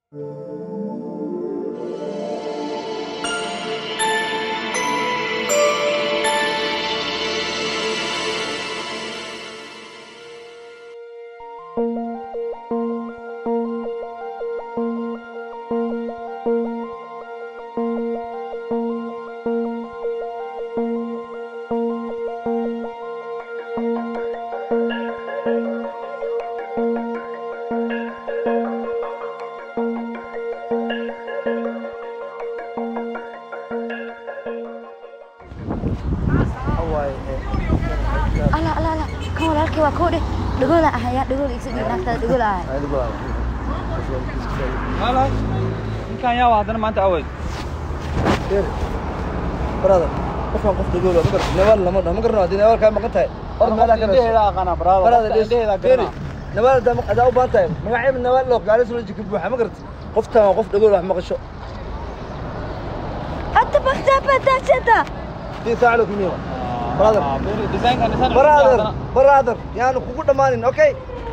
ala ala ala kan walaalkay waa koo dheh dhagoola ahaya dhagool igsa dhig naagtada dhagool ahay Halo. Ninkan yaa waa haddana maanta awey. brother qofkan qof dhagool ma garto nawaal lama dhaho ma garno haddii nawaal kaa maqan tahay or meelaha ka Indheheeda aqaana brother. brother Qofka indheheeda garana. nawaal hadaa hadaa u baahan tahay magaceeba nawaal loo gaari soo jika buuxa ma garto qoftan waa qof dhagool wax maqasho hadda badabadashada tii saaca loo kulmiyo brother Ah, beri design-kan design brother brother yaanu kugu dhammaanin okay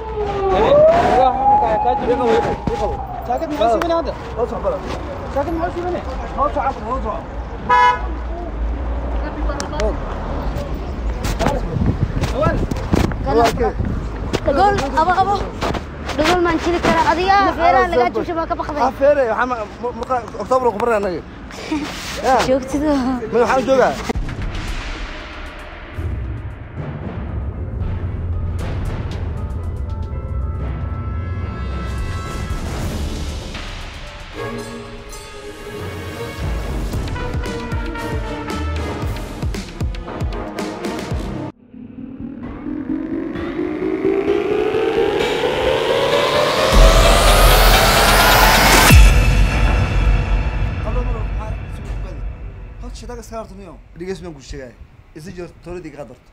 Jacket maxaa siibinay hadda? loo soco brother Jacket maxaa siibinay? loo soco afar loo soco walaalkay dhagool abo abo dhagool maan jiri karaa adiga feeraha lagaa jubsha baa ka baqday afeere waxaa ma marka oktoobar ku baray anaga ya joogtido ma waxaan u joogaa dhigeysmaan ku sheegaya isa jiro tooladii kaa darto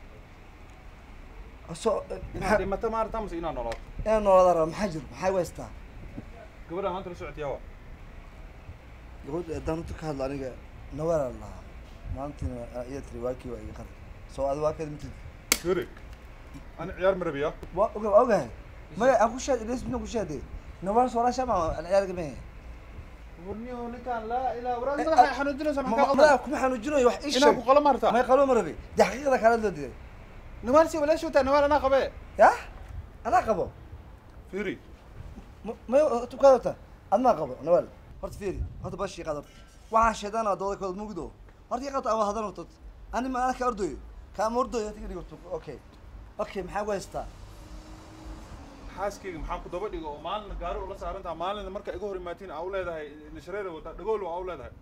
so Inaad dhimato ma aragtaa mise inaad noolaato? inaan noolada raba maxaa jiro maxaa weystaa Gabadha maanta la socotay yaa waa. gabadha haddaan runta ka hadlo aniga nawaala lahaa maalintiina iya tiri waakii waa iga qaray soo adi waa keeda mitid Guri. Ani ciyaar ma rabiyaa. waa oga waa ogahay maya aan ku shaad dhigeysmaan ku shaade nawaal soo raasha ma aan ciyaarga mehe Warniyo ninkan laa ilaa waraad madaxa xanuujinaysa maxaa ka mada qaldan? kuma xanuujinayo wax ii Inaan sheeg ku qalo ma aragtaa? may qaloo ma rabi dee xaqiiqada kaala loo diday Nawaal si walaashu taa nawaal anaa qabee. yah anaa qabo Fiiri. may tukaada horta admaa qabo nawaal horta fiiri horta bashii qaad horta waxaan sheedaana dooda kooda mugdo horta ii qabta ama hadan horta ani ma anaa ka ordoyo kaama ordoyo horta iga dhigorto okay okay maxaa ku haystaa xaaskeyga maxaan ku daba dhigo oo maalina gaari ula saarantaha maalina marka iga hor imaatiin aa u leedahay nishareera wata dhagool waa u leedahay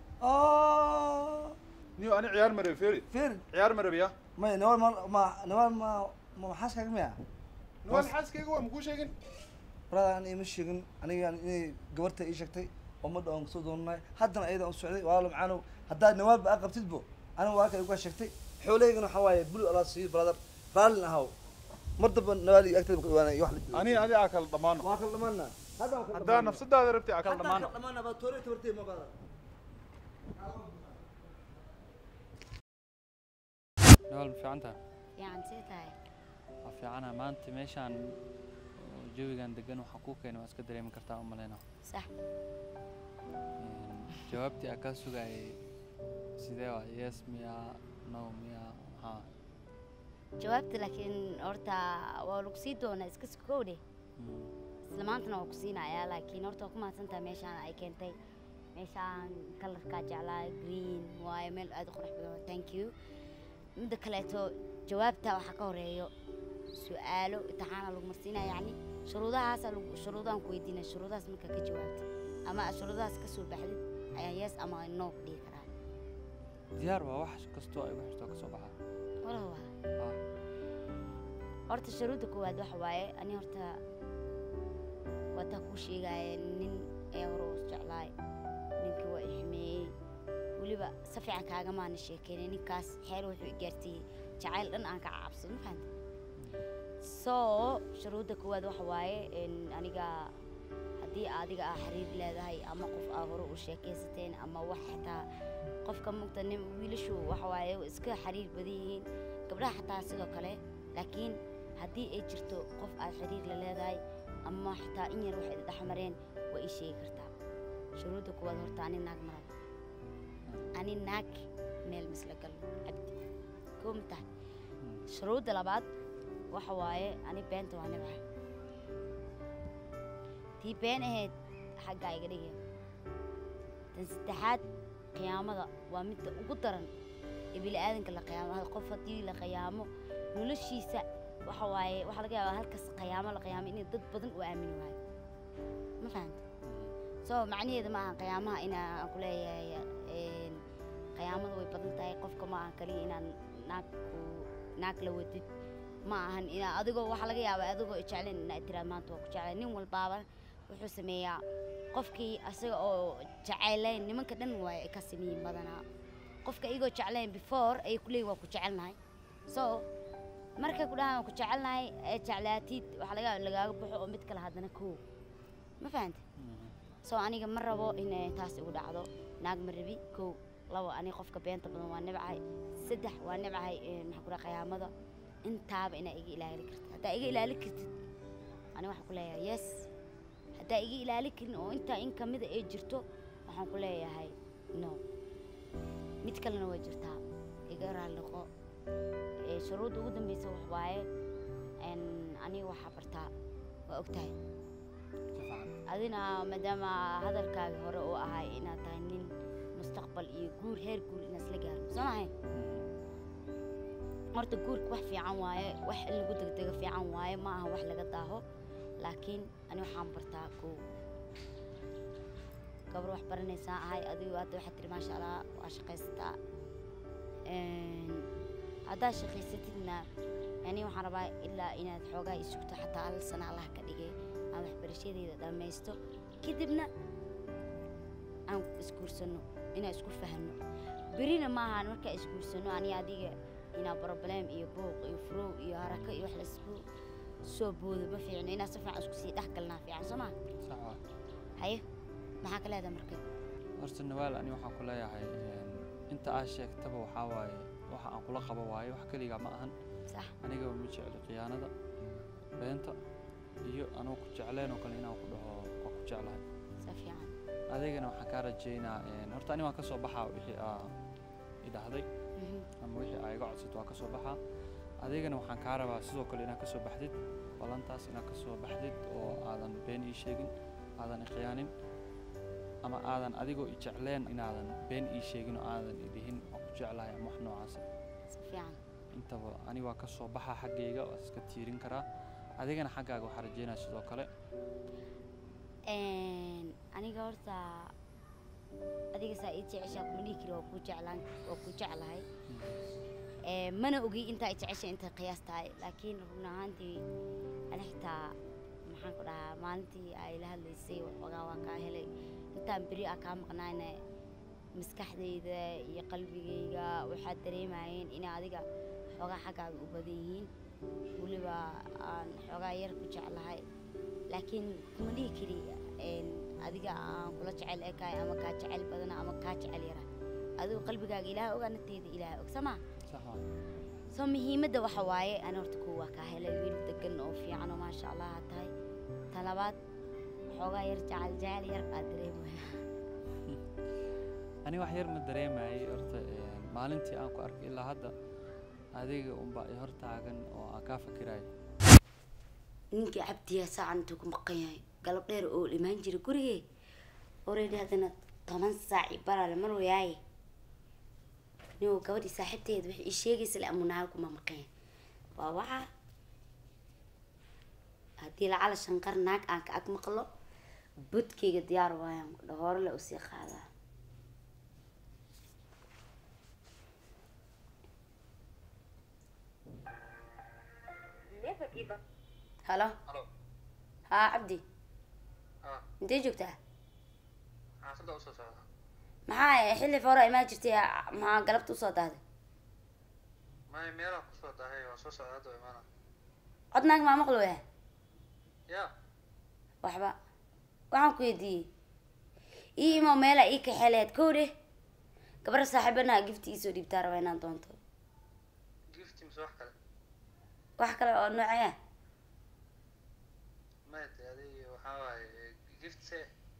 niyo ani ciyaar ma rabi fiiri fiiri ciyaar ma rabiya maya nawaal ma ma nawaal ma ma maxaaskaaga miya nawaal xaaskeyga waa makuu sheegin brada an ima sheegin aniga inay gabarta ii sheegtay oo ma dhawan kasoo doonanaay haddana ayada u socday walaalo macaanow haddaad nawaalba aa qabtidbo aniga waa kale uga sheegtay xoolahaygana waxaa waaye bulu alaa siiyo brother raallin ahaw mar damba nawaal iyo agteeda maka dhawaanay wax la ani adi aa kala dhammaano waa kala dhamaana hadda waa kala haddaa nafsadaada rabtay aa kala dhammaano dhamaana baa toore tabartay ma baada nawaal ma fiican tahay fiican sii tahay waa fiicana maanta meeshaan oo jawigan degan waxaa kuu keenay waa iska dareemi kartaa u maleyna sax jawaabtii aa kaa sugayay sidee waa yes miya no miya maxaa jawaabta laakiin horta waa lagu sii doonaa iska sukowdhe Mm. isla maantana waa ku siinayaa laakiin horta waa ku mahadsantahay meeshaan ay keentay meeshaan kalarkaa jeclaa green waayo meel aad u qurux badan thank you midda kaleeto jawaabta waxaa ka horeeyo su-aalo imtixaana lagu marsiinaya yacni shuruudahaasa lagu shuruudahan ku weydiinaya shuruudahaas markaa ka jawaabtay ama aad shuruudahaas ka soo baxdid ayaan yes ama no ku dhihi karaa diyaar waa wax kastoo ay wax kastoo ka soo baxaa walahi waa Ah, horta shuruudda koowaad waxa waaye ani horta waataa kuu sheegaya nin ee hore u jeclaay ninkii waa i xumeeyey weliba si fiican kaagamaana sheekeynay ninkaas xeel wuxuu i gaarsiiyey jacayl dhan aan ka cabsado ma fahanta so shuruudda koowaad waxa waaye in aniga haddii adiga aa xiriir leedahay ama qof aa hore u sheekaysateen ama wax xitaa qofka mugta nin wiilashu waxa waaye way iska xiriir badan yihiin gabdhaha xataa sidoo kale laakiin haddii ay jirto qof aad xiriir la leedahay ama xitaa in yar waxay dhex mareen waa ii sheegi kartaa shuruudda kuwaad horta ani naag maraba ani naag meel misla galno cabdi koo ma tahay shuruudda labaad waxa waaye ani beenta waa nibca tii been ahayd xaggaa iga dhigaya tan saddexaad qiyaamada waa midda ugu daran ee bini'aadanka la qiyaamo qof haddii la qiyaamo noloshiisa waxa waaye waxaa laga yaabaa halkas qiyaamo la qiyaamo inay dad badan u aamini waayo ma fahanta so macnaheeda ma aha qiyaamaha inaa aan ku leeyahay een, qiyaamada way badan tahay qofka ma aha kaliya inaan naag ku- naag la wadid ma ahan inaa adigoo waxaa laga yaabaa adigoo jeclayn inaa tiraad maanta waa ku jeclay nin walbaaba wuxuu sameeyaa qofkii asaga oo jecelayn nimanka dhan waa ay ka sameeyin badanaa qofka igoo jeclayn before ayay kuleeyihin waa ku jecelnahay so markay ku dhahaan waa ku jecelnahay ee jeclaatid waxaa laga yaabaa in lagaaga baxo oo mid kale haddana koo ma fahanta so aniga ma rabo inay taas igu dhacdo naag ma rabi kow labo aniga qofka beenta badan waa nibcahay saddex waa nibcahay ee, maxaa ku dhaha qiyaamada intaaba inaa iga ilaali kartid haddaa iga ilaali kartid ani waxaan ku leeyahay yes haddaa iga ilaali karin oo intaa in kamida ay jirto waxaan ku leeyahay no mid kalena way jirtaa iga raali noqo ee, shuruudda ugu dambeysa wax waaye een, aniga waxaa bartaa waa ogtahay adina maadaama hadalkaagi hore uu ahay inaad tahay nin mustaqbal iyo guur heer guur inaad isla gaaro soo mahay horta guurka wax fiican waaye wax in lagu degdego fiican waaye ma aha wax laga daaho laakiin ani waxaan bartaa kow gabar wax baranaysaa ahay adigu hadda waxaad tiri maasha allah waa shaqaysataa Een, haddaad shaqaysatidna yani waxaan rabaa ilaa inaad xoogaa isugto xataa hal sana allah ka dhigay aan waxbarashadeeda dhammaysto kadibna aan isguursano inaan isku fahanno berina maahan markaa isguursano ani adiga inaa problem iyo buuq iyo furow iyo harako iyo wax laisku soo boodo ma fiicno inaa si fiican isku sii dhex galnaa fiican soo maa sax waa haye maxaa ka leedahay marka horta nawaal ani waxaan ku leeyahay een, inta aad sheegtaba waxaa waaye waxa aan kula qabo waaye wax keligaa ma ahan sax aniga ma jecli khiyaanada beenta iyo anuu ku jecleen oo kale inaan ku dhaho waa ku jeclahay sa fiican adigana waxaan kaa rajeynaa een, horta ani waan ka soo baxaa wixii aa idhahday Mhm. ama wixii aa iga codsato waa ka soo baxaa adigana waxaan kaa rabaa sidoo kale inaad ka soo baxdid ballantaas inaad ka soo baxdid oo aadan been ii sheegin aadan i khiyaanin ama aadan adigoo i jecleen inaadan been ii sheegin oo aadan i dhihin waa ku jeclahay ama wax noocaasa sa fiican intaba ani waa ka soo baxaa xaggayga waa iska tiirin karaa adigana xaggaaga waxaa rajeynaya sidoo kale Een, aniga horta adiga saa ii jeceshaa kuma dhihi kari waa kuu jeclaan waa kuu jeclahay Ee, mana ogi intaa i jeceshay intay qiyaas tahay laakiin run ahaantii ani xitaa maxaan ku dhahaa maalintii ay la hadlaysay waxoogaa waa kaa helay intaan beri a kaa maqnaayna maskaxdayda iyo qalbigayga waxaad dareemayeen in adiga xoogaa xaggaaga u badan yihiin weliba aan xoogaa yar ku jeclahay laakiin kuma dhihi kari een, adiga aan kula jecel ekahay ama kaa jecel badana ama kaa jecel yara adigu qalbigaaga ilaah ogaa nafteeda ilaah og samaa sax waa soo muhiimadda waxa waaye ani horta kuwa waa kaa helay wiil degan oo fiican oo maasha allah aad tahay ta labaad xoogaa yar jecel jecel yar aad dareemaya ani wax yar ma dareemayay horta een, maalintii aan ku arkay ilaa hadda adiga unbaa i hor taagan oo aan kaa fikirayo ninkii cabdiyaa saacan intuu ku maqan yahay galab dheer oo imaan jira gurigee already haddana toban saac i barale mar wayaaye ninuu gabadhii saaxiibteeda waxay ii sheegaysa le amunaal kuma maqan yahay waa waxa haddii lacala shanqar naag aan ka ag maqlo budkayga diyaar waayaan dhahoore le usii qaadaa halo Halo. haa cabdi Ah, intee joogtaa xaafadda u soo socda. maxaa xilli hore imaan jirtay maxaa galabta usoo dahday May meelaan ku soo dahay waa soo socda hadda waa imaana. cod naag maa maqlo waya Ya, waxba waxaan ku weydiiyey ii imo meela ii kaxeleed kow dheh gabar saaxiibana gifti iisoo dhiibtaa raba inaan doonto gift mise wax kale. wax kale oo noocee ah May de adiga waxaa waaye gift se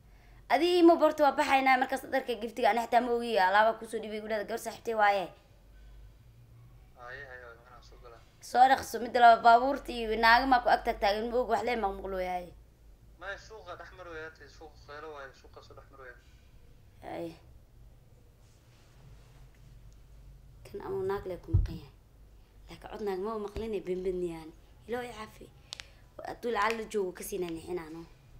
adii ima borta waa baxaynaa markaas dharka giftiga ani xitaa ma ogiya alaaba kusoo dhibay gudhada gabar saaxiibtay waaye haye haye waa imanaa soo galaa soo dhaqso midda laba baabuurta iyo naagamaa ku ag tag taagan ma og wax lee maqmuqlooyahay maya suuqa dhex mar weyaa tay suuqa qeylo waayo suuqa soo dhex mar weyaa ay kan ama naag lee ku maqan yahay laakiin cod naag ma maqline benbedniyaan iloo i cafi hadduu lacal la joogo kasii nanixinaano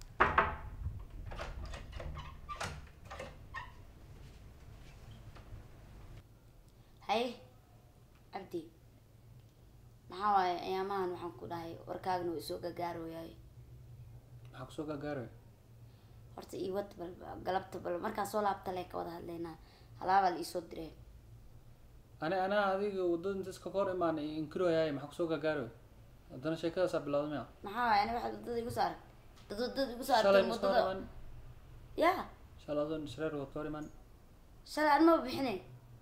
haye cabdi maxaa waaye ayaamahan waxaan ku dhahay warkaagna waa isoo gagaarooyaay maxaa kusoo gaagaaraya horta ii wad bal galabta bal markaa soo laabta lee ka wada hadlaynaa halaabaa la iisoo diree ani anaa adiga wadada inta iska hor imaan inkiroyaay maxaa kusoo gaagaaraya haddana sheekadaasaa bilowda miya maxaa waaye aniga waxaad wadada igu soo arag dad wadada igu soo shalay aragtay ma iska hor wadada imaan ya shalay adoo nisreer wad ka hor imaan shalay an maba bixine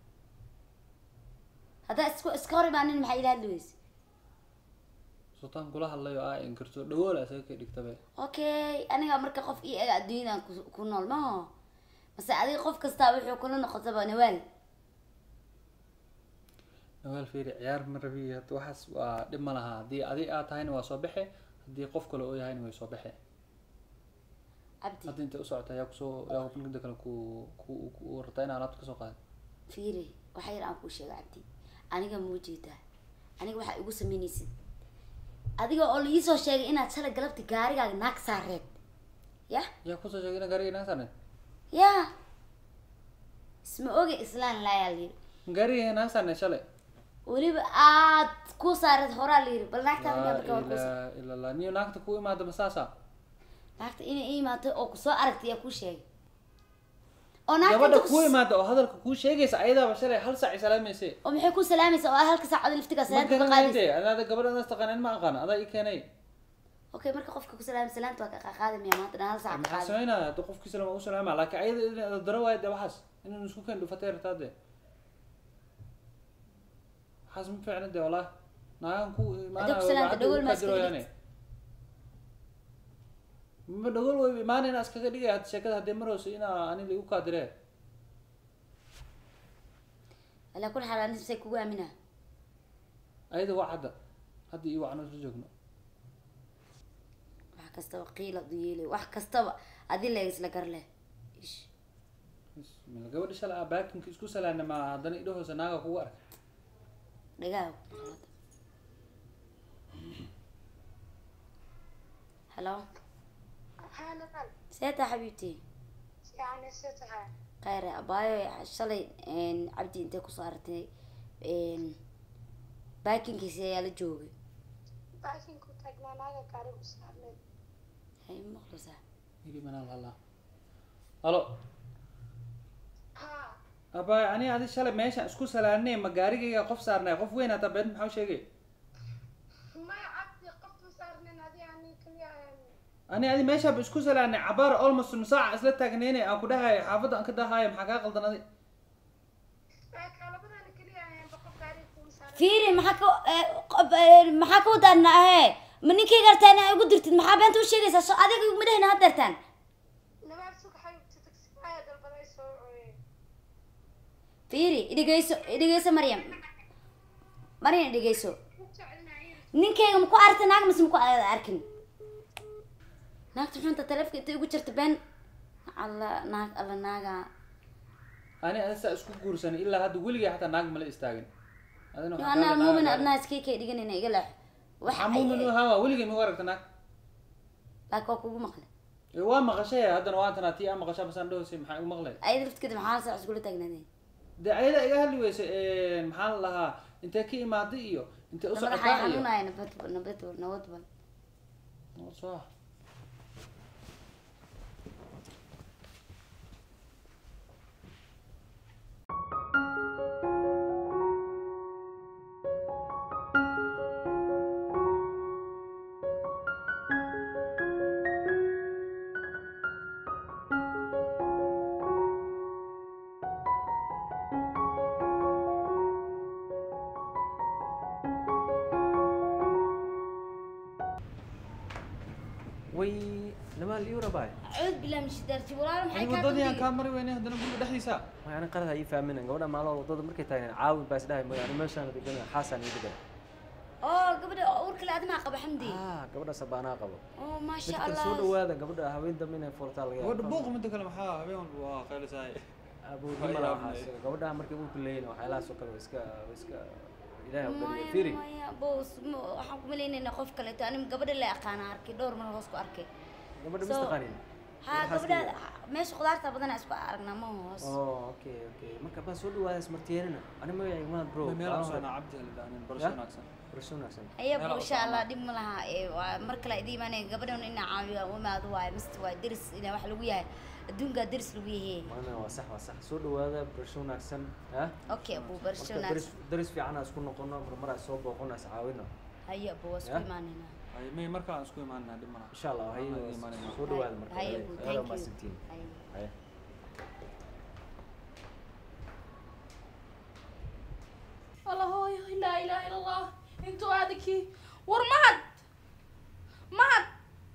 haddaa isku iska hor imaanin maxaa ila hadli weyse sultaan kula hadlayo aa inkirto dhawool isaga ka dhigtabe okay aniga marka qof ii ega adduunyadan ku- ku nool maho mase adiga qof kastaa wuxuu kula noqotaba nawaal nawaal fiiri ciyaar ma rabi hadda waxaas waa dhib ma laha haddii adi aad tahayna waa soo baxe haddii qof kale oo yahayna way soo baxe cabdi hadda intay u socota yaa kusoo yaa midda kale ku ku ku rabtaa inaa alaabta kasoo qaada fiiri waxa yar aan kuu sheega cabdi aniga muu jeedaa aniga waxaa igu sameynaysid adiga oo liisoo sheegay inaad shalay galabta gaarigaaga naag saareed ya yaa kusoo sheegay ina gaariga inaa saarneed ya isma oge islaan laayaa layiri gaariga inaa saarneed shalay weliba aad ku saareed horaa layiri bal naagtaa laa marka waa kusa ilaa ilaa laa niyo naagta ku imaada masaasa naagta inay ii imaato oo kusoo aragtay yaa kuu sheegay oo naagta gabadha inta ku kus- imaada oo hadalka kuu sheegaysa ayadaaba shalay hal saac salaamayse oo maxay ku salaamaysaa oo halka saacada liftigaa ma salaanta ka garanayde qaadaysa anaada gabadha anaas taqaanin ma aqaan adaa ii keenay okay marka qofka ku salaamay salaanta waa ka qaadamaya maanta dhan hal saac ka maxaa qaadaya sameynaya haddii qofkii salaam u salaama laakiin ayada in daro waayo dee waxaas inuu isku keen dhufatay rabtaa dee waxaas ma fiicna dee wallahi naagan ku Haddii ku salaamta, dhagool ma iska imaanayaane ma dhagool way imaana inaa iskaga dhigay hadda sheekada haddii marayso inaa ani ligu kaadiree alaa kul xaal anis say kugu aaminaa ayada waa hadda hadda iyo wacno isla joogno wax kastaba qiila du yeelay wax kastaba adi la isla gar leh ish Bismillah. gabadha shalay aa baakinka isku salaana ma haddana idhahoosa naaga kugu ark dhagaa halo حالة seeta xabiibti يعني ستها khayre abaayo shalay cabdi intay ku saartay baakinkiisi ayaa la joogay لكن كنت أجمع ناقة قارب وسامن hay maqlaysaa iri manaal halaa halo ها abay ani adi shalay meeshaan isku salaanay ma gaarigayga qof saarnay qof weyn hata been maxaa u sheegay ما عبدي قفت صار من هذه يعني كل يوم ani adi meeshaaba isku salaanay cabaar almost nus saaca isla taagnayne aan ku dhahay xaafadda aan ka dahaayo maxaa kaa qaldan adi كلا بدنا كل يوم بقف قارب وسامن fiiri maxaa ka eh, qof- eh, maxaa ka wadaana ahe ma ninkayga artaan aa igu dirtid maxaa beenta u sheegaysaa so adiga ma dhehina had deertaan نمار سوق حبيبتي تكسي هذا البلاي سوي fiiri idhigeyso idhigeyso maryam maryam idhigeyso ninkayga maku aragta naag mise maku a- arkin naagta xunta taleefka intay ugu jirta been alla naag alla naaga ani adi saa isku guursanay ilaa hadda weligay xataa naag mala istaagin adina yo waxaa anaa kaa leedahay muumin naag- adnaa iskaykay dhiganayna iga leex wax maxaa muumin u ahaa weligay ma u aragta naag laakiin waa kugu maqlay ee waa maqashay haddana waa tanaa tii aa maqashaa basaan dhahosay maxaa u maqlay ayada laftigeeda maxaa hal saac iskula taagnaadeen dee ayada iga hadli weysa maxaa la lahaa intee ka imaaday iyo intee u madaxay socotaa iyo xanuunaya nabadbal nabadbal nabadbal soo way lama gabadha liiw rabaay cuud bilaa mishidaarti walaalo maxay adiga kaa waddadii aan dambeeyey kaa mari weynay haddana guriga dhexdiisa way ani qalad ha ii fahminen gabadha maaloo waddada markay taageen caawin baa isdhahay mooy ani meeshaan degan xaasaan ii degan oo gabadha uurkale adimaa qaba xamdi ah gabadha sabaanaa qabo oo maasha mid kale allah soo dhawaada gabadha haween dambe inay furtaa laga gabadha buuq midda kale maxaa habeen walba waa qaylisahay abuurma Waa laha yaabnay. waxaas gabadhaha markay uurka leeyihin waxyaalahaas oo kale waa iska waa iska ilaahay u dhaliya fiiri maya boos ma- waxaan ku malaynaynaa qof kaleeto anim gabadha la aqaana arkay dhowr mar hoos ku arkay gabadha So- mistaqaanin ha Waxaas gabadha leeyahay. meesha khudaarta badanaa isku aragnaa ma hoos oh okay okay marka baa soo dhawaada ismartiyeerina ani magacayga maad bro meel baa cusubna hore. cabdi halidaanin Ya? barasho wanaagsan barasho wanaagsan aya Meel bo insha cusub allah ama- dhib ma laha ee waa mar kale idii imaanaya gabadhan inaa caawiyo u imaado waaye mist waa deris inaa wax lagu yahay adduunkaa deris lagu yahay maana waa sax waa sax soo dhawaada barasho wanaagsan ha okay abu barsho marka daris wanaagsan daris fiican aan isku noqono marmar aan soo booqona is caawino haya abu waa isku Ya? imaanaynaa Ay, may mar kale aan isku imaanaa dhib malaha insha allah hay Waan imaanayna. soo dhawaada marka haya haya abu aad thank waa you mahadsantihiin Haya. haya الله هوي لا إله إلا الله انتو هذيك ورمهد مهد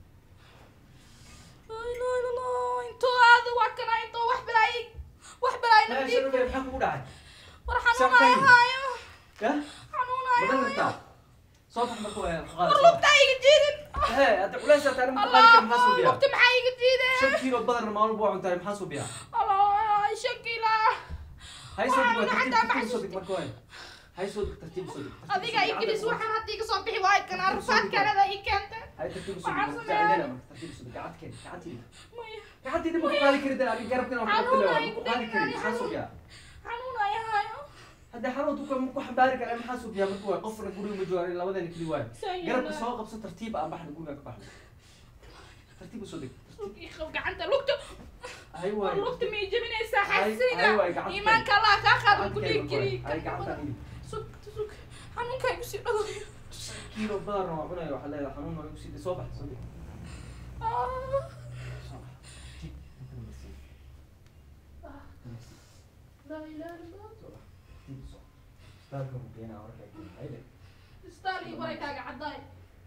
لا إله إلا الله انتو هذا وكنا انتو وح بلاي وح بلاي لا نبدي شنو maxaa kugu dhacay ورحنونا يا هايو ya حنونا يا madan هايو rabtaa soo bax marka waa qaad والله بتاعي جديد hee hadda culaysa taari ma qaadi kar maxaa soo الله biyaa وقت معي جديد shan kiilo badan maalin buu cuntaay maxaa soo biyaa الله شكيلا hay soo dig Waxaan tartiib xataa tartiib soo maxsuus- dig marka waa hay soo dig tartiib soo dig tartiib هذيك soo dig. اي جلس وحن هديك صبحي واي كان عرفات كان هذا اي كانت hay tartiib soo waxaan dig sameeyay. tartiib tartiib soo dig gacadkeen gacadtiida مية gacadtiida ma ku qaadi karid ani garabkana wax ku Xanuun leeyahay ay ma ku qaadi karid maxaa soo biyaa حنونا يا هايو hadda xaruntu ka ma ku xambaari kara maxaa soo biyaa marka waa qofna guriga ma joogaan labadana keli waay سيدنا. garabka soo qabso tartiib aan baxna guriga ka baxno tartiib soo dig gacanta lugta hay waay lugta may jebinaysaa Ay- ay xasidina waay, gacanta iimaanka allah kaa qaadan ku Gacadkeen dhiig marka waay. ay gacantaan jiri idin sug sug xanuunka igu sii dhawaayo kiilo badan waa cunaya waxaa leedahay xanuun waa igu sii soo bax soo dig laa ilaaha illa istaal iyo wareegkaaga caddaay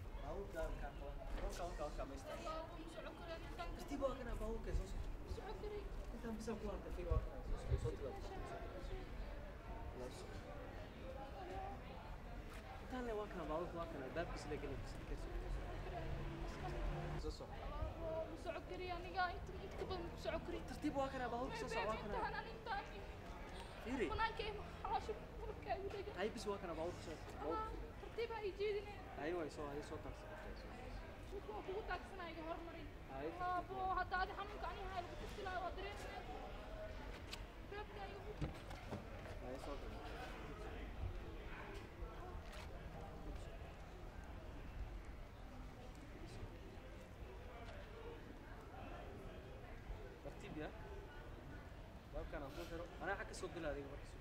socod kariya aniga inta inta ka badan ku socod kariya tartiib waa kana baabuurka soo socda waa kana fiiri banaanka xalaasha markaa igu dhega hay bis waa kana baabuurka soo tartiib ha ii jeedine hay way soo hay soo taagsi dhulka waa kugu taagsanaa iga hormarin hay abo hadda adi xanuunka ani hayo lagu tusilaayo waa dareemaya beebka igu hay soo taagsi tartiib ya baabkaan aan ku xiro anaa xag ka soo gala adiga marka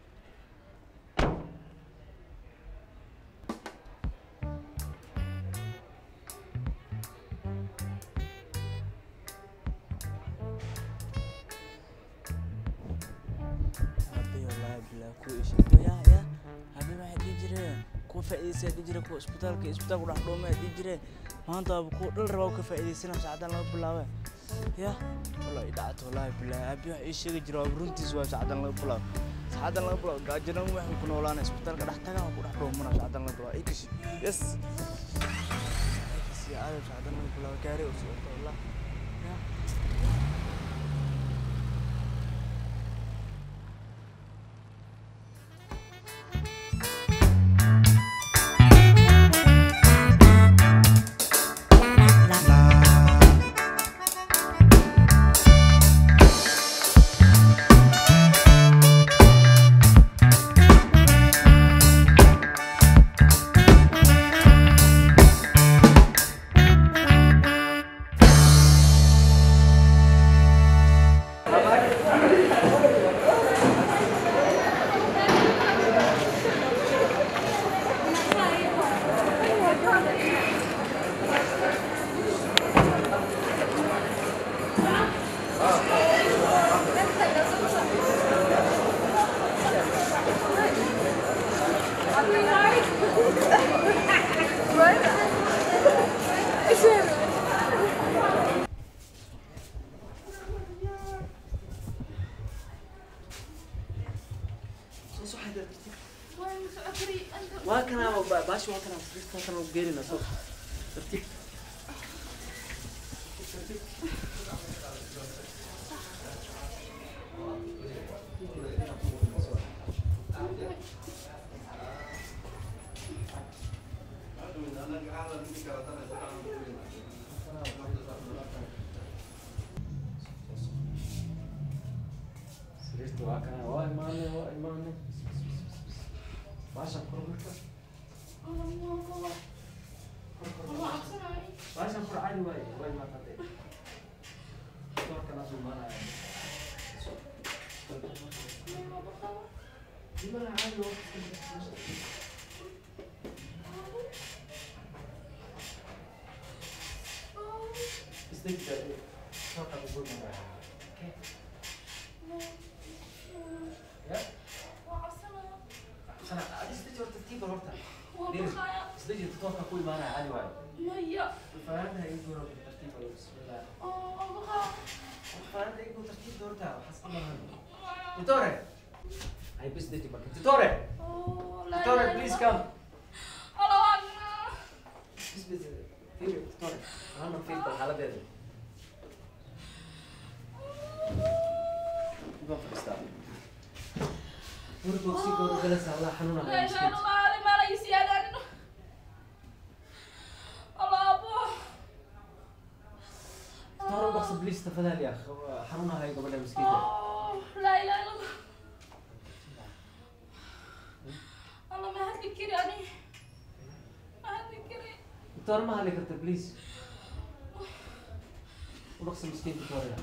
Habbi wallahi bilaa ku isha ya ya habbi waxay dhihi jireen kuwa faa'iidaysa dhihi jireen kuwa isbitaalka isbitaalku dhex dhuumay dhihi jireen maanta waaba kuwa dhal rabaa ka faa'iidaysana saacadan laga bilaabay ya wallahi dhacto wallahi bilaa habbi wax ii sheegi jira waaba runtiis waa saacadan laga bilaabo saacadan laga bilaabo gaajiran waxaan ku noolaana isbitaalka dhex tagaan waa ku dhex dhuumana saacadan laga bilaabo ikashi yes ikashi aadam saacadan laga bilaabo gaari u socota wallah ya Thank soo xadir tartiib وين سعكري انت waa kanaa ba- baashi waa kanaa sariirta halkan ugu geelina soo tartiib sariirta waa kanaa waa imaanay waa imaanay baasha kor marka baashan kor caadi waaye waa imaatay doorkana soo imaanaya Gimana caadi waa isdegda doorka ugu imaanaya okay ya sana adi isdeji horta tiiba horta isdeji doorka ku imaanaya caadi waaye مية فهذا يقول بالترتيب بسم الله فهذا يقول ترتيب دورتها وحسب الله تيتوري هاي بس ديجي بك تيتوري تيتوري بليز كم بس بس في تيتوري انا في الحالة دي يبقى في الاستاذ ورد وكسي قول جلس الله حنونا لا اله الا الله هذا ما لا يسيادة الله ابوه تيتوري بقصد بليز تفضل يا اخ حنونا هاي قبل مسكينة أوه، لا اله الا الله الله ما هتذكري يعني ما هتذكري تيتوري ما هالي كرت بليز ونقص مسكين تيتوري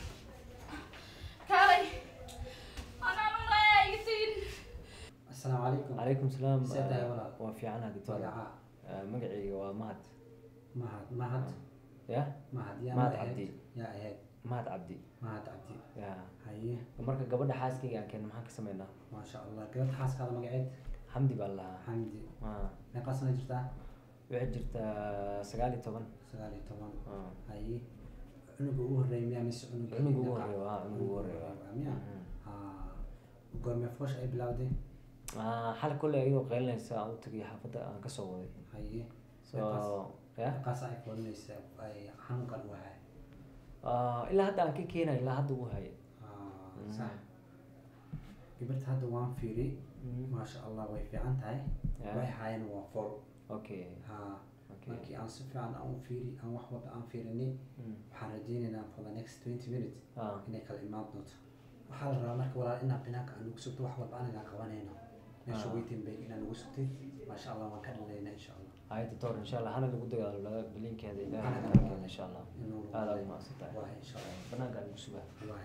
كاري انا ما يقتين السلام عليكم عليكم السلام سيادة يا ولد. وفي عنها دكتور magaca magacayga waa mahad mahad mahad ya mahad yaa mahad ahayd? cabdi yaa ahayd mahad cabdi mahad cabdi ya haye marka gabadha xaaskayga aan keen maxaan ka sameynaa maasha allah gabadha xaaskaada magaceed xamdi baa lahaa xamdi Ah, meeqaa sana jirtaa waxay jirtaa sagaal iyo toban sagaal iyo toban Ah. haye cunuga ugu horreeya miyaa mise cunuga Cunuga ugu dhaqaa? horreeya, waa, cunuga ugu horreeya, waa. waa miyaa Mhm. haa goormee foosha ay bilowday Ah, xal kolley ayadoo qaylinaysa aan u tagay xaafadda aan kasoo waday haye so ya meeqaas ay foolinaysa ay xanuunkan u hahay Ah, ilaa hadda aan ka keenay ilaa hadda uu haya Ah, Mhm. sax gabadha hadda waan fiiri Mhm. maasha allah way fiican tahay Ya. way haayeen waa fol okay haa okay markii aan si fiican aan u fiiri aan wax walba aan fiirinay Mm. waxaan rajaynaynaa for the next twenty minutes Ah. inay kala imaan doonto waxaa la rabaa marka walaal inaa binaanka aan ugu sugto wax walba anagaa qabanayno meesha Ah. waiting bay inaan ugu sugtay maasha allah waan ka dhalaynaa insha allah hay doctor insha allah hana lagu dagaalo laga bilinkeeda ilaahay Hana ka lagu keena insha allah inuu aada ugu mahadsantahay waa insha allah banaanka lagu sugaa waay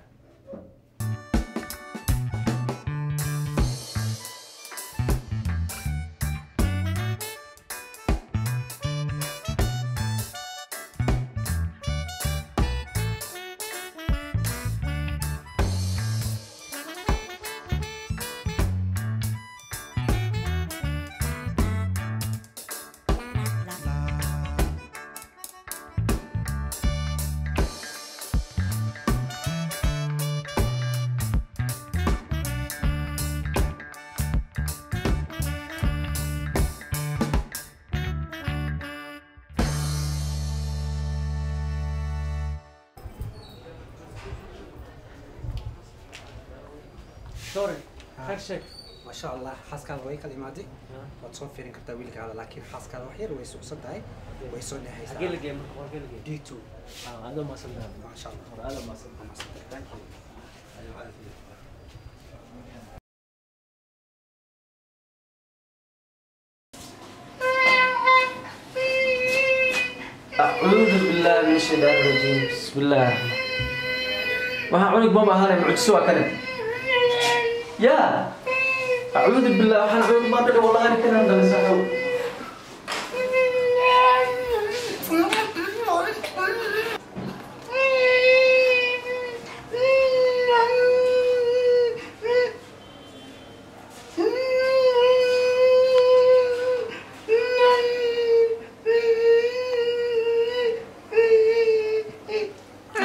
sorry hag sheeg maasha allah xaaskaada way kala imaaday waad soo fiirin kartaa wiilkaada laakiin xaaskaada wax yar way sucsan tahay way soo dhexaysaa hagee la geey marka hagee la geey d two ah aada mahadsantahay maasha allah hore aada mahadsantahay thank you أعوذ بالله من الشيطان الرجيم بسم الله الرحمن waxaa cunug bama ahaanay mucjiso waa kane ya acuudu billah waxaan cunug baa dhadha wallahi ani kanaan dhalay saaxiib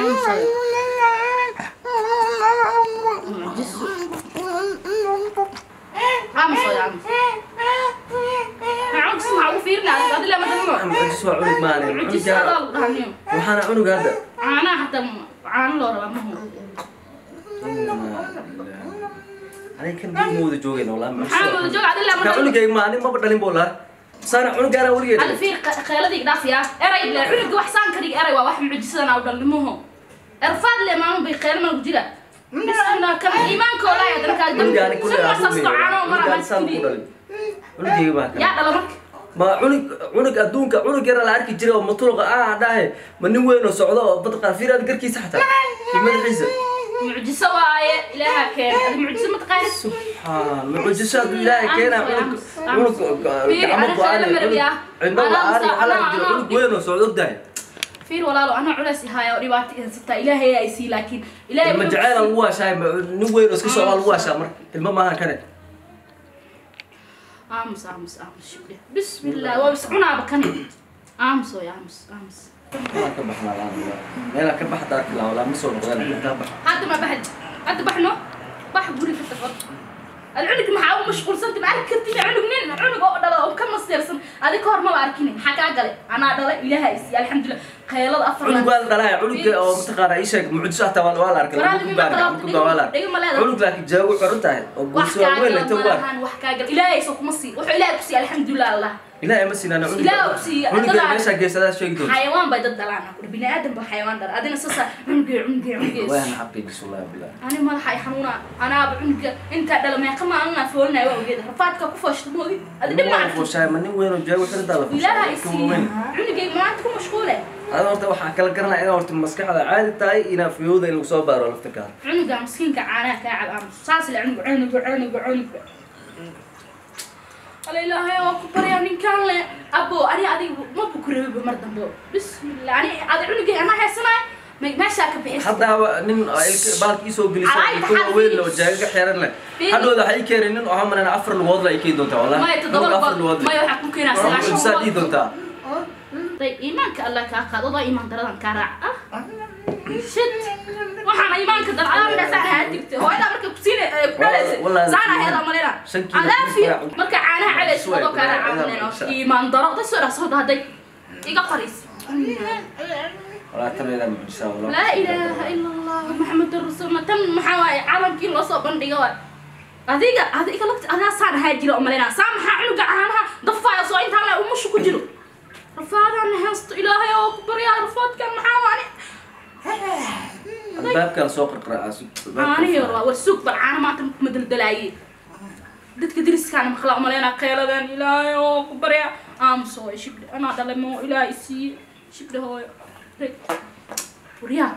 Just aamus cunugis maxaa ugu fiirinaa adi lama dalmo mucjis waa cunug maane cunugis adaa lagu dhahaniyo waxaana cunug hadda caanaha hataa caano loo rabaa mahu aniga kan dib mooda joogayna walaa maxaa wada jooga adi lama ka dalmo cunugayga ma anin maba dhalin boo laha saana cunugaana هذا weligeed في خيالتي قداسيا اري لا عنق wax saan kari اري waa wax mucjisada aan dhallimuhu erfaad le maamo bay khayl ma jira bisna kan iimaanka oo laayad marka cunugaani kuley dam sasto caano mara cunugaan saan ku dhalin cunugayga baa ya kan dhala marka ma cunug cunug adduunka cunug yara la arki jiray oo matuluqa ah dhahe ma nin weyn oo socdo oo badqa fiiraad garkiisa xataa iyo madaxiisa mucjiso waaye ilaaha keen adi mucjiso ma taqaan subxaan mucjiso hadduu ilaahay keenaa cunug cunug Fiiri, gacmo ana go-aan khaylo marabiya. cidno Ana la-aan musa- waxaa la ana- arki jiray ana- cunug weyn oo socdo ogdahay fiir walaalo ana culays haya oo dhibaato haysataa ilaahay ay sii laakiin ilaahay ilma wuxuu jaceyl sii- lagu waashaay nin weyn oo iska socdaa lagu waashaa marka ilmo maahan kane aamus aamus aamus shukri bismillah waa is cunaaba kani aamus ooy aamus aamus meelaa ka baxnaa laan meelaa ka baxda arki laa walaa ma soo noqdaan intaa bax hadda ma baxd hadda baxno bax guri ka taqo العنق maxaa u mashquulsanta ma arki kartid cunug nin cunug oo dhala oo ka masteersan adi ka hor maba arkin maxaa kaa galay anaa dhalay ilaaha is alxamdulilah qaylada afar cunug waa la dhalaya cunugga oo mataqaana ii sheeg mucjiso hataa waa waa la arkay Walaal, lagu mima baarka qalabta, ama ku waa la arkay dhigo ma leedahay. cunug laakiin jaago xiran tahay oo wax bulsho kaa weyn gal lagta ma waar lahan wax kaa gal ilaahay soo kuma sii wuxuu ilaahay ku siiya alxamdulilah allah ilaahay ma siinaan Ilaahay ku siiya, cunugga dadaan- meeshaa geesadaa sheegi doonta xayawaan bay dad dhalaan bini aadan ba xayawaan dhala adina sasa cunugee cunugee cunugee waan xaqiijis wallahi billah ani madaxa ay xanuuna anaaba cunuga intaa dhala meeqa ma anaa foolinaya waa ogeeda rafaadka ku foshta moodi adi dhib ma waa arkin fuushaay ma nin weyn oo jaago xiran taa la ilaaha fuushaay i kan siiya weyn cunugay maanta ku mashquule ada horta waxaa kala garanaya inaa horta maskaxda caadi tahay inaa fiyowda in lagu soo baaro laftirkaada cunuga miskiinka caanaha kaa cab aamus saas le cunuga cunuga cunuga cunuga ala ilaahay waa ku baryaa ninkaan le abo ani adiga ma bukureeba mar dambe bismillah ani adi cunugay anaa heesanaay me- meeshaa ka bixis haddaaba nin ilka- baalka iisoo gelisay Ay, ilka waaweyn oo jaaga ka xiran leh Fiiri. hadhooda waxay ii keenay nin oo hamanana afar lugood la ay keeni doontaa wallahi maya toddoba Cunug afar lugood lugood maya waxaa ku keenaa sagaashan saad ii lugood doontaa طيب إيمانك الله كاقاد وضع إيمان درادان كارع شد waxaan iimaanka dalcadaamina saana hadigta hooyada markay kusiina Wallahi- saana heeda malina Shan kiilo adaafi ku marka caanaha cabaysa wadoo kaa Wallahi- raacamaneno iimaan daro da soo dhaqso hadday iga qariis walaa tabeedaa mucjisaa wallah laa ilaaha ila allah maxamedun rasuulna tan maxaa waaye caalamkii loo soo bandhiga waay adiga adiga lagta adaa saan ahaa jira oo malina saa maxaa cunuga caanaha dafaayo soo intaan le umushu ku jiro rafaadaan heesto ilaahay oo ku baryaa rafaadkan maxaa waani albaabkaa soo qarqaracaa caanihii hore waa war suug bal caana maanta ma daldalaayeen dadka deriskaana maqlaa umaleynaa qeeladan ilaahay oo ku barya aamus hooyo shibdhe anaa dhalay moo ilaahay siiye shibdhe hooyo Reg. waryaa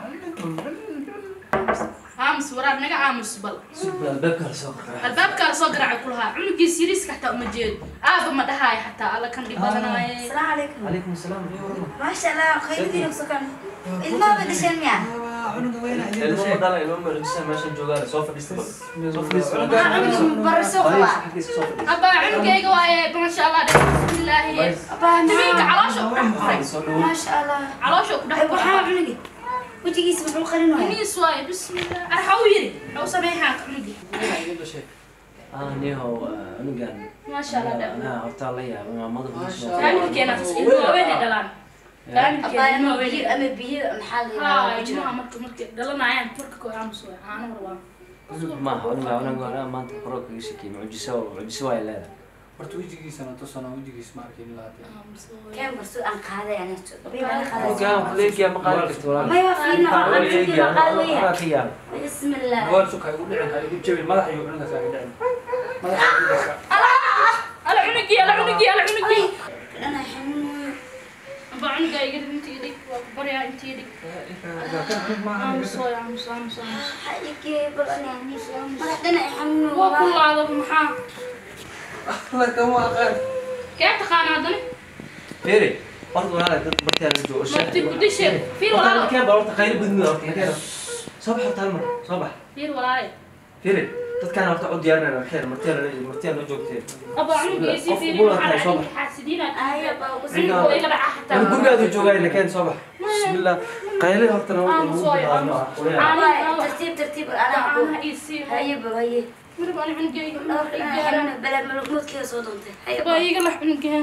aamus waraab naga aamus bal albaabkaa soo qarqaracaa albaabkaa soo garaaca ku lahaa cunugiis yariiska xataa uma jeedo aaba ma dhahaayo xataa alla kan dhib badanaaye السلام عليكم calaykum asalaam ما شاء الله خير دينك سكن الماء بدشن يا ilmo dhala ilmo mucjisa meeshan joogaan soo fadhiista bal soo fadhiista برسوق xaggiisa soo fadhiista abaa cunugayga waaye maasha allah dhe bismillaahi tamiinka caloosha ku dhex qoray soo dhawo ما شاء الله caloosha ku dhex أبو qoray حامد عنقي وجهيس بحول قرن وين Iniis waaye bismillah arxa u yiri xaw sameeyaa cunugi ah niyahow cunugan maasha allah dhe anaa hortaa la yaaba maamada faamilkeena ilmo haweenay dhalaan faamilkeena أبا ilmo أنا بيجي haweenay أنا بيجي محل haa ilmaha marka markay dhalanayaan marka koo aamus waaye caano hor waa maaha cunuga cunuga maanta qoroo kaga shakiyay mucjiso mucjiso waay leedahay horta wejigiisana tusana wejigiis ma arkin ilaa hadda aamus waaye كم برسوق أنا قاعدة يعني طبيعي أنا cunugan قاعدة kuleegiya ma qaadi karti ما walaal يوفينا Waxaa أنا laga كنت eegayaa, قاعدة waxbaa ويا ka yaaba بسم الله gool suka igu dhicin ha igu jabin madaxa iyo cunugaas iga dhicin madaxa igu dhasa ala cunugii ala cunugii ala cunugii أنا حنون abaa cunugaa iga intii dhig waa ku baryaa intii dhig aamus waaye aamus aamus aamus حالك بلاني يعني ما حدنا حنون waa ku laado maxaa kama aqaan kee taqaana haddana Firi, horta walaal dad bartiyaa laga joogo Marti ku dishe. Firi walaal. Horta keen baa horta qaylo gudmida horta nakeen. Soo bax horta hal mar, soo bax. fiir walaale Firi, dadkaan horta u diyaarinayna waxay martiyaa la martiyaa noo joogteen aba cunuga isi qof fiiri bula maxaa tahay soo dhacay bax xaasidiinaad Ay, abaa, ku cunuga waa iga dhaca xataa war gurigaadu joogaa nakeen soo bax bismillah qayle horta na Aamus lagu hooyo, bilaabno aamus. ah Aamus. Waay, tartiib tartiib anaa ku caanaha isii haye ba haye marba ani cunugayga dhowrka xanuuna balaa malugmoodkeeda soo doontay haye baa iga lax cunugahan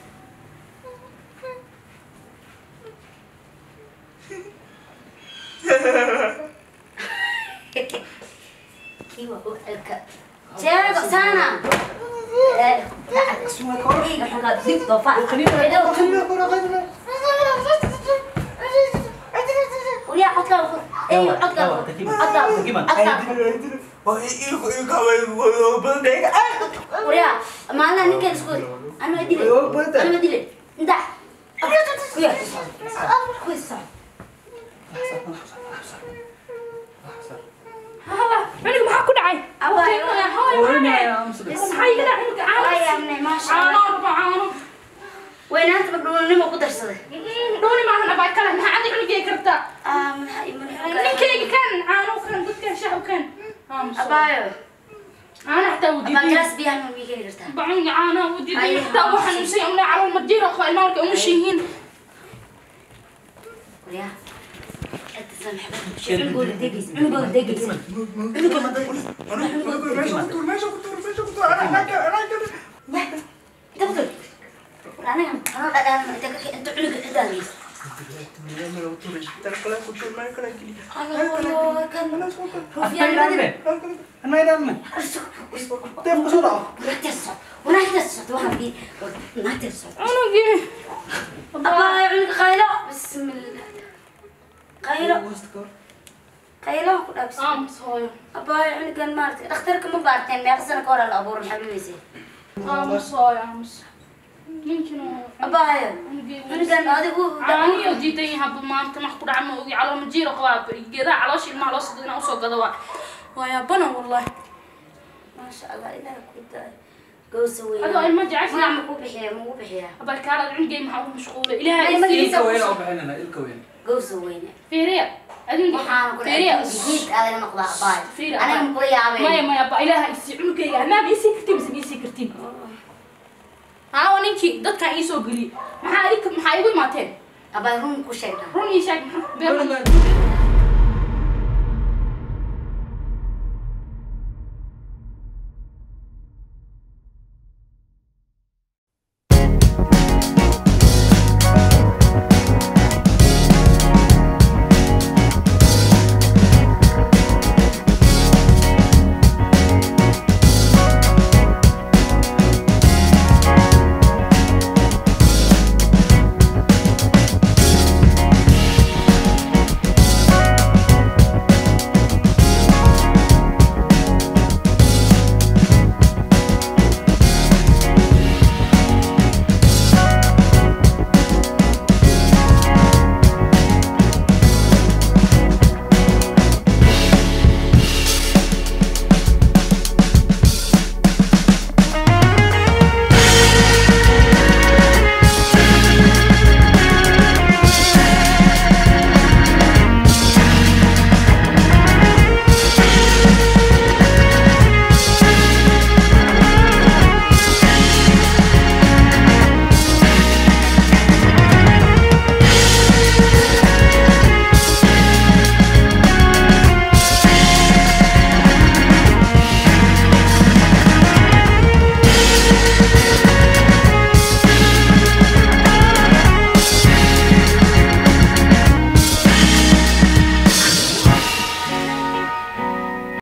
kii waa u celka jeego sana iga xunka dib doofa وريا عطلا ايوه عطلا عطلا وريا ما انا نكل اسكت انا ادري انا ادري انت كويس cunuga maxaa ku dhacay maxaa iga dhacay cunuga caano ما شاء caano الله raba caano وين انت مقدوني ما قدر صدق dhowni maahan abaa kale maxaa adi cunugayga kartaa اه من من ninkayga kan caano kan dadkan shaxu kan ابايو caano xataa ما wudiiday كلاس بيها من ويكي قرتا bacunuga caanaha wudiiday Ay, xataa waxaa nusay umle calool madiira qo ilmaa markay umushihiin وريا انت سامح شو نقول دقيس نقول دقيس دكتور انا انا انا انت انت عنق قدامي الله كان رفيان بعدين ولا تسع ولا تسع واحد دي ما تسع cunugii أبا عنق قايلة بسم الله قايلة قايلة كلها بسم الله aamus hooyo أبا عنق المارت اخترك ما بارتين ما يخسر كورا الأبور حبيبي سي aamus hooyo aamus ninkina أبا عنق هذا هو caaniyo diidan yahaba maanta max ku dhaca ma ogi calool majiira qabaa geedaha caloosha ilmaha loo soo inaa usoo gado waa waa yaabana wallahi ما شاء الله إله كنت قوس وين adoo ilma jecesha ما مكو بحيا مو بحيا abalkaarada cunugay maxaa ugu mashquulay ilaaha Ay, isiiya magaciisa- قوس وين fiiriya adinka waxaan ku fiiriya jid aadana noqdaa baay Fiiri, aniga abaa. ma kula yaabay maya maya ba ilaaha isii cunugayga amaaba isii kartiin mise isii kartiin haawa ninkii dadkan iisoo geliyey maxaa idinka maxaa igu imaateen abaa run ku sheegna run ii sheeg maxaa been